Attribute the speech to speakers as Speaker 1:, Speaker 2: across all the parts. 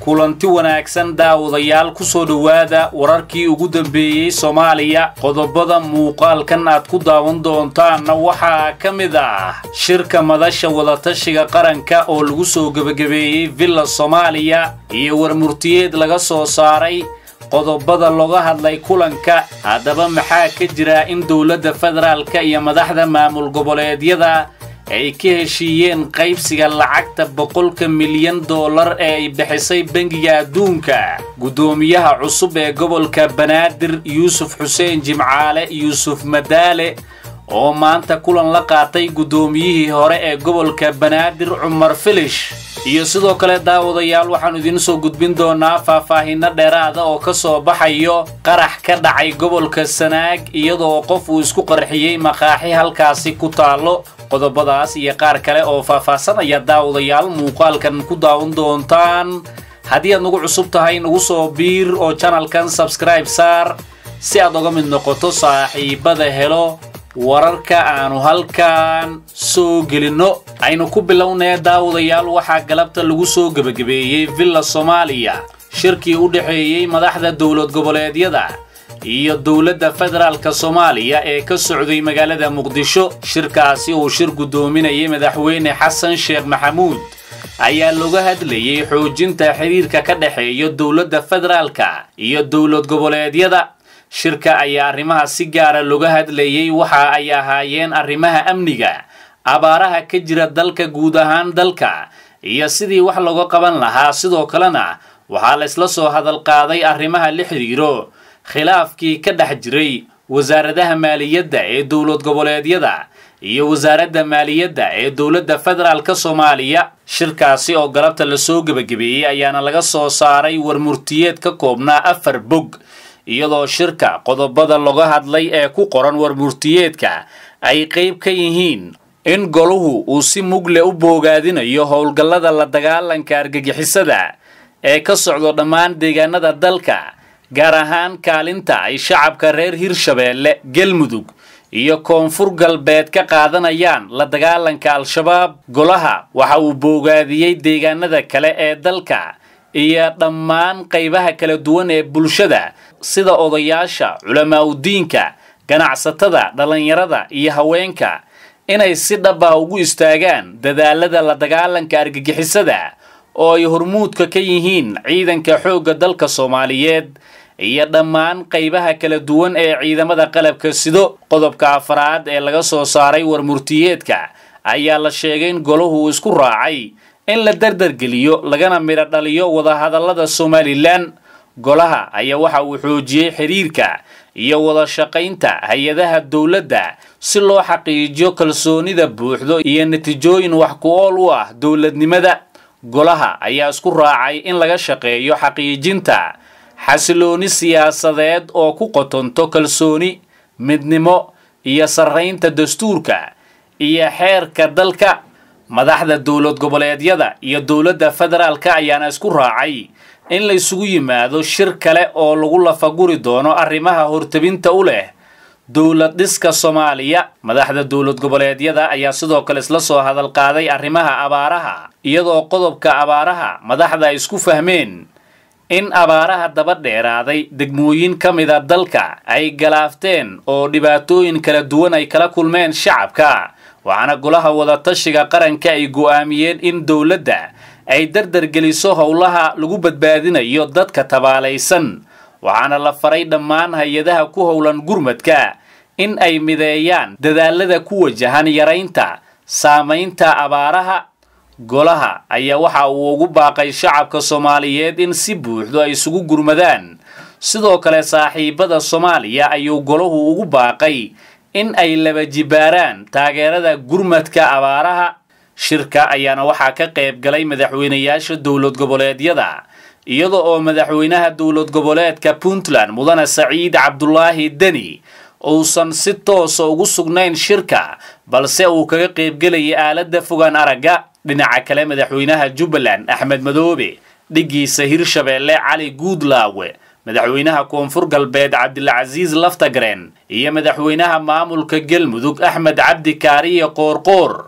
Speaker 1: kulanti wanaagsan daawadayaal ku soo dhowaada wararkii ugu dambeeyey soomaaliya qodobada muuqaalkan aad ku daawan doontaanna waxaa ka mid ah shirka madasha wadatashiga qaranka oo lagu soo gebagabeeyey villa soomaaliya iyo warmurtiyeed laga soo saaray qodobada looga hadlay kulanka haddaba maxaa ka jira in dowladda federaalka iyo madaxda maamul goboleedyada ay ka heshiiyeen qaybsiga lacagta boqolka milyan dollar ee ay bixisay bangiga adduunka guddoomiyaha cusub ee gobolka banaadir yuusuf xuseen jimcaale yuusuf madaale oo maanta kulan la qaatay guddoomiyihii hore ee gobolka banaadir cumar filish iyo sidoo kale daawadayaal waxaannu idiin soo gudbin doonaa faahfaahinno dheeraada oo ka soo baxayo qarax ka dhacay gobolka sanaag iyadoo qof uu isku qarxiyey maqaaxi halkaasi ku taallo qodobadaas iyo qaar kale oo faahfaahsanaya daawadayaal muuqaalkan ku daawan doontaan haddii aad nagu cusub tahay nagu soo biir oo janalkan sabskribe saar si aad uga mid noqoto saaxiibada helo wararka aanu halkan soo gelinno aynu ku bilownee daawadayaal waxaa galabta lagu soo gebagabeeyey villa soomaaliya shirkii u dhexeeyey madaxda dowlad goboleedyada iyo dowladda federaalka soomaaliya ee ka socday magaalada muqdisho shirkaasi uu shir guddoominayay madaxweyne xasan sheekh maxamuud ayaa looga hadlayey xoojinta xiriirka ka dhexeeya dowladda federaalka iyo dowlad goboleedyada shirka ayaa arrimaha si gaara looga hadlayey waxa ay ahaayeen arrimaha amniga abaaraha ka jira dalka guud ahaan dalka iyo sidii wax looga qaban lahaa sidoo kalena waxaa laysla soo hadal qaaday arrimaha la xidhiiro khilaafkii ka dhex jiray wasaaradaha maaliyadda ee dowlad goboleedyada iyo wasaaradda maaliyadda ee dowladda federaalka soomaaliya shirkaasi oo galabta lasoo gebagabeeyey ayaana laga soo saaray warmurtiyeed ka koobnaa afar bog iyadoo shirka qodobada laga hadlay ee ku qoran warmurtiyeedka ay qayb ka yihiin in goluhu uu si mugle u boogaadinayo howlgallada la dagaalanka argagixisada ee ka socdo dhammaan deegaanada dalka gaar ahaan kaalinta ay shacabka reer hirshabeelle galmudug iyo koonfur galbeed ka qaadanayaan la dagaalanka al-shabaab golaha waxa uu boogaadiyey deegaanada kale ee dalka iyo dhammaan qaybaha kala duwan ee bulshada sida odayaasha culamaauddiinka ganacsatada dhallinyarada iyo haweenka inay si dhaba ugu istaagaan dadaalada la dagaalanka argagixisada oo ay hormuudka ka yihiin ciidanka xoogga dalka soomaaliyeed iyo dhammaan qaybaha kala duwan ee ciidamada qalabka sido qodobka afraad ee laga soo saaray warmurtiyeedka ayaa la sheegay in golahu uu isku raacay in la dardargeliyo lagana midho dhaliyo wadahadallada somalilan golaha ayaa waxa uu xoojiyey xiriirka iyo wada shaqaynta hay-adaha dowladda si loo xaqiijiyo kalsoonida buuxdo iyo natiijooyin wax ku ool u ah dowladnimada golaha ayaa isku raacay in laga shaqeeyo xaqiijinta xasilooni siyaasadeed oo ku qotonto kalsooni midnimo iyo sarraynta dastuurka iyo xeerka dalka madaxda dowlad goboleedyada iyo dowladda federaalka ayaana isku raacay in la isugu yimaado shir kale oo lagu lafaguri doono arrimaha hortabinta u leh dowlad dhiska soomaaliya madaxda dowlad goboleedyada ayaa sidoo kale isla soo hadal qaaday arrimaha abaaraha iyadoo qodobka abaaraha madaxda ay isku fahmeen in abaaraha daba dheeraaday degmooyin ka mida dalka ay galaafteen oo dhibaatooyin kala duwan ay kala kulmeen shacabka waxaana golaha wadatashiga qaranka ay go'aamiyeen in dowladda ay dardargeliso howlaha lagu badbaadinayo dadka tabaalaysan waxaana la faray dhammaan hay-adaha ku howlan gurmadka in ay mideeyaan dadaalada ku wajahan yaraynta saamaynta abaaraha golaha ayaa waxa uu ugu baaqay shacabka soomaaliyeed in si buuxdo ay isugu gurmadaan sidoo kale saaxiibada soomaaliya ayuu golahu ugu baaqay in ay laba jibaaraan taageerada gurmadka abaaraha shirka ayaana waxaa ka qayb galay madaxweynayaasha dowlad goboleedyada iyada oo madaxweynaha dowlad goboleedka puntland mudane saciid cabdulaahi deni uusan si toosa ugu sugnayn shirka balse uu kaga qaybgelayay aaladda fogaan aragga dhinaca kale madaxweynaha jubbaland axmed madoobe dhiggiisa hirshabeelle cali guudlaawe madaxweynaha koonfur galbeed cabdilcasiis laftagren iyo madaxweynaha maamulka galmudug axmed cabdi kaariye qoorqoor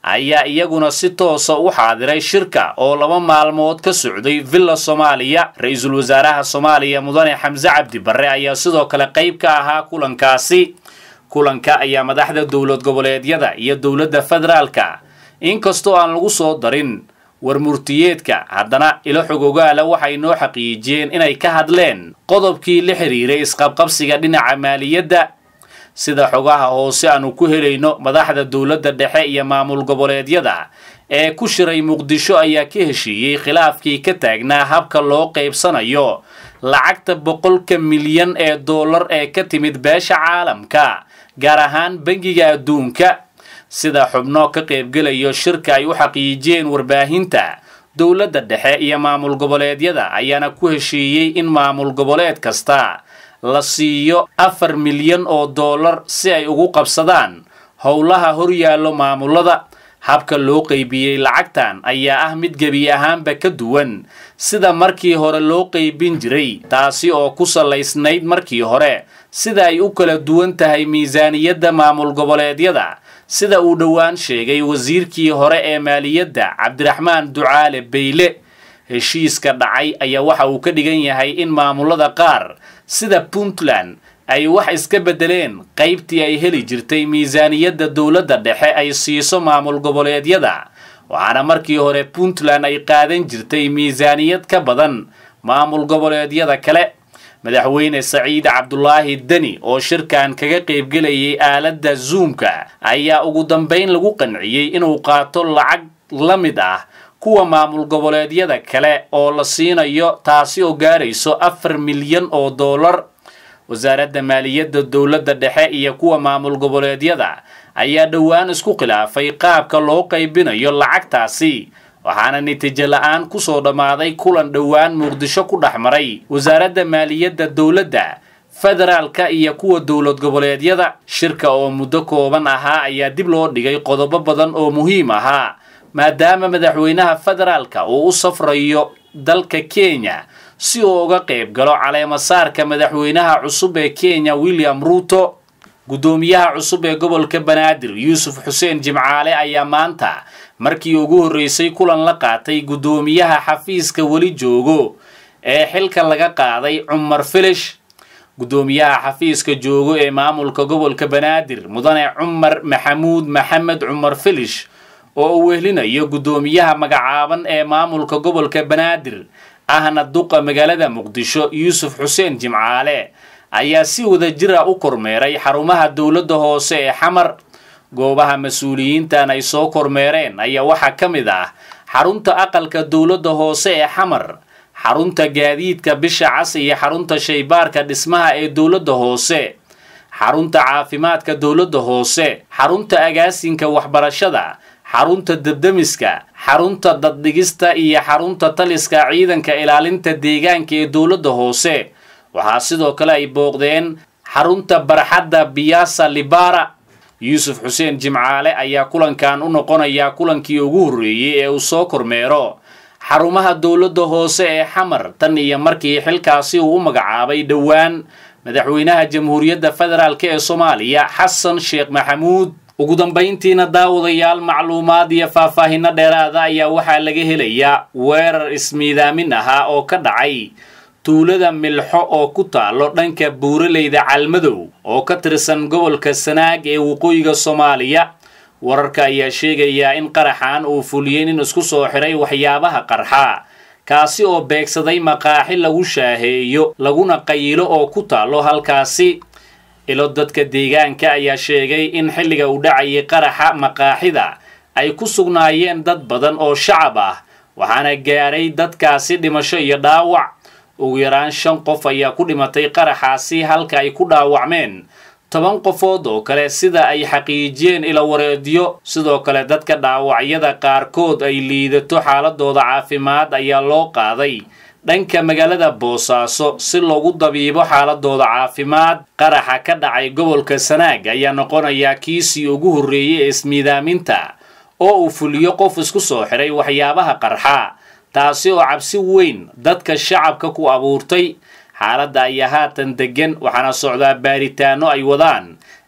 Speaker 1: ayaa iyaguna si toosa u xaadiray shirka oo laba maalmood ka socday villa soomaaliya ra-iisul wasaaraha soomaaliya mudane xamse cabdi barre ayaa sidoo kale qayb ka ahaa kulankaasi kulanka ayaa madaxda dowlad goboleedyada iyo dowladda federaalka inkastoo aan lagu soo darin warmurtiyeedka haddana ilo xog ogaala waxay noo xaqiijiyeen inay ka hadleen qodobkii la xiriiray isqabqabsiga dhinaca maaliyadda sida xogaha hoose aanu ku helayno madaxda dowladda dhexe iyo maamul goboleedyada ee ku shiray muqdisho ayaa ka heshiiyey khilaafkii ka taagnaa habka loo qaybsanayo lacagta boqolka milyan ee dollar ee ka timid beesha caalamka gaar ahaan bangiga adduunka sida xubno ka qaybgelayo shirka ay u xaqiijiyeen warbaahinta dowladda dhexe iyo maamul goboleedyada ayaana ku heshiiyey in maamul goboleed kasta la siiyo afar milyan oo dollar si ay ugu qabsadaan howlaha horyaallo maamulada habka loo qaybiyey lacagtan ayaa ah mid gebi ahaanba ka duwan sida markii hore loo qaybin jiray taasi oo ku salaysnayd markii hore sida ay u kala duwan tahay miisaaniyadda maamul goboleedyada sida uu dhowaan sheegay wasiirkii hore ee maaliyadda cabdiraxmaan ducaale bayle heshiiska dhacay ayaa waxa uu ka dhigan yahay in maamulada qaar sida puntland ay wax iska beddeleen qaybtii ay heli jirtay miisaaniyadda dowladda dhexe ay siiso maamul goboleedyada waxaana markii hore puntland ay qaadan jirtay miisaaniyad ka badan maamul goboleedyada kale madaxweyne saciid cabdulaahi deni oo shirkan kaga qaybgelayay aaladda zoomka ayaa ugu dambayn lagu qanciyey inuu qaato lacag la mid ah kuwa maamul goboleedyada kale oo la siinayo taasi oo gaarayso afar milyan oo dollar wasaaradda maaliyadda dowladda dhexe iyo kuwa maamul goboleedyada ayaa dhowaan isku khilaafay qaabka loo qaybinayo lacagtaasi waxaana natiijo la-aan kusoo dhammaaday kulan dhowaan muqdisho ku dhex maray wasaaradda maaliyadda dowladda federaalka iyo kuwa dowlad goboleedyada shirka oo muddo kooban ahaa ayaa dib loo dhigay qodobo badan oo muhiim ahaa maadaama madaxweynaha federaalka uu u safrayo dalka kenya si uu uga qayb galo caleemasaarka madaxweynaha cusub ee kenya william ruuto guddoomiyaha cusub ee gobolka banaadir yuusuf xuseen jimcaale ayaa maanta markii ugu horreysay kulan la qaatay guddoomiyaha xafiiska weli joogo ee xilka laga qaaday cumar filish guddoomiyaha xafiiska joogo ee maamulka gobolka banaadir mudane cumar maxamuud maxamed cumar filish oo uu wehlinayo guddoomiyaha magacaaban ee maamulka gobolka banaadir ahna duqa magaalada muqdisho yuusuf xuseen jimcaale ayaa si wada jira u kormeeray xarumaha dowladda hoose ee xamar goobaha mas-uuliyiintan ay soo kormeereen ayaa waxaa ka mid ah xarunta aqalka dowladda hoose ee xamar xarunta gaadiidka bisha cas iyo xarunta shaybaarka dhismaha ee dowladda hoose xarunta caafimaadka dowladda hoose xarunta agaasinka waxbarashada xarunta debdemiska xarunta daddhigista iyo xarunta taliska ciidanka ilaalinta deegaanka ee dowladda hoose waxaa sidoo kale ay booqdeen xarunta barxadda biyasa libara yuusuf xuseen jimcaale ayaa kulankan u noqonayaa kulankii ugu horreeyey ee uu soo kormeero xarumaha dowladda hoose ee xamar tan iyo markii xilkaasi uu u magacaabay dhowaan madaxweynaha jamhuuriyadda federaalk ee soomaaliya xasan sheekh maxamuud ugu dambayntiina daawadayaal macluumaad iyo faahfaahinno dheeraada ayaa waxaa laga helayaa weerar ismiidaamin ahaa oo ka dhacay tuulada milxo oo ku taalo dhanka buuraleyda calmadow oo ka tirsan gobolka sanaag ee waqooyiga soomaaliya wararka ayaa sheegayaa in qaraxan uu fuliyey nin isku soo xiray waxyaabaha qarxa kaasi oo beegsaday maqaaxi lagu shaaheeyo laguna qayilo oo ku taalo halkaasi ilo dadka deegaanka ayaa sheegay in xilliga uu dhacayay qaraxa maqaaxida ay ku sugnaayeen dad badan oo shacab ah waxaana gaaray dadkaasi dhimasho iyo dhaawac ugu yaraan shan qof ayaa ku dhimatay qaraxaasi halka ay ku dhaawacmeen toban qofood oo kale sida ay xaqiijiyeen ilo wareedyo sidoo kale dadka dhaawacyada qaarkood ay liidato xaaladooda caafimaad ayaa loo qaaday dhanka magaalada boosaaso si loogu dabiibo xaaladooda caafimaad qaraxa ka dhacay gobolka sanaag ayaa noqonayaa kiisii ugu horreeyey ee ismiidaaminta oo uu fuliyo qof isku soo xiray waxyaabaha qarxa taasi oo cabsi weyn dadka shacabka ku abuurtay xaaladda ayaa haatan deggan waxaana socdaa baaritaano ay wadaan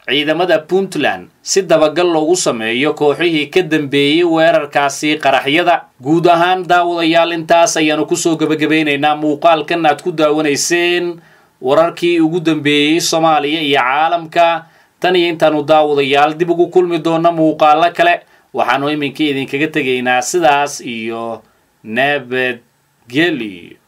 Speaker 1: ciidamada puntland si dabagal loogu sameeyo kooxihii ka dambeeyey weerarkaasi qaraxyada guud ahaan daawadayaal intaas ayaanu kusoo gebagabaynaynaa muuqaalkan aad ku daawanayseen wararkii ugu dambeeyey soomaaliya iyo caalamka tan iyo intaanu daawadayaal dib ugu kulmi doona muuqaalo kale waxaanu iminka idinkaga tegaynaa sidaas iyo nabadgelyo